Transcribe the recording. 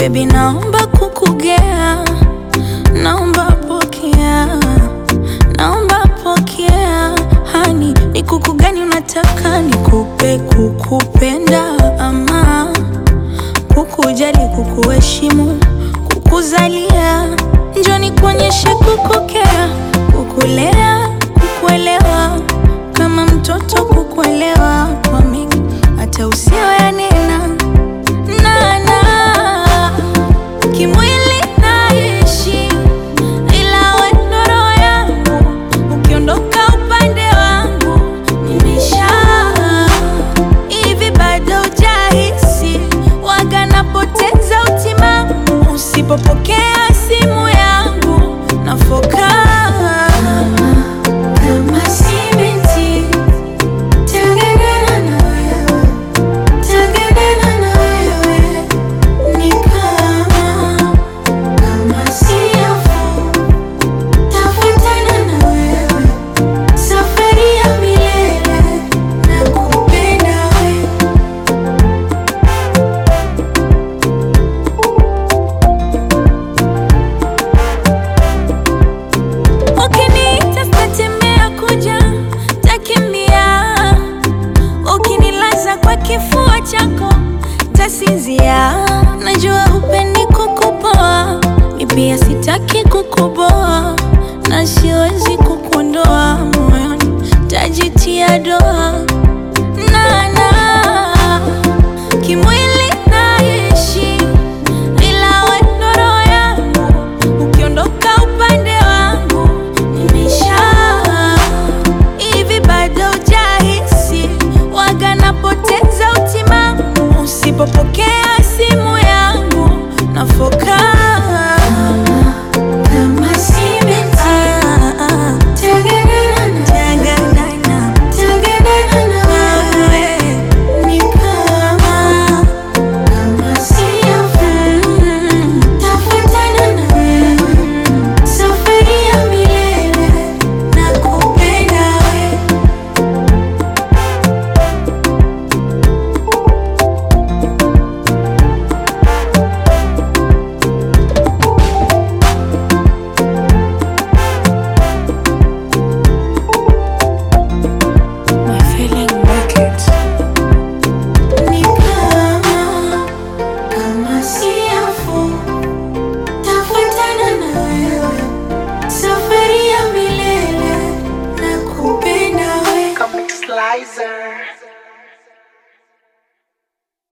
Baby, naomba kukugea, naomba pokea, naomba pokea. Hani, ni kuku gani unataka nikupe? Kukupenda ama kukujali, kukuheshimu, kukuzalia? Njoo nikuonyeshe kukokea, kukulea, kukuelewa, kama mtoto kukuelewa kwa mengi, hata usiyoyanena nana kimwili naishi, ila we ndo roho yangu, ukiondoka upande wangu nimeisha. Hivi bado hujahisi waga napoteza utimamu usipopokea simu yangu nafoka kama simenti Tengenena na wewe, tengenena na wewe, ni kama kama siafu, tafuatana na wewe, safari ya milele, nakupenda wewe. Ukiniita sitatembea kuja, takimbia. Ukinilaza kwa kifua chako, tasinzia. Najua hupendi kukupoa, mi pia sitaki kukuboa, na siwezi kukuondoa moyoni, tajitia doa nana kimwili naishi, ila we ndo roho yangu, ukiondoka upande wangu nimeisha. Hivi bado hujahisi waga napoteza utimamu usipopokea simu yangu nafoka kama simenti. Tengenena na- tengenena na wewe, ni kama kama siafu, tafuatana na wewe, safari ya milele, nakupenda wewe. My feeling wicked. Ni kama kama siafu, tafuatana na wewe, safari ya milele, nakupenda wewe. Comic Slicer.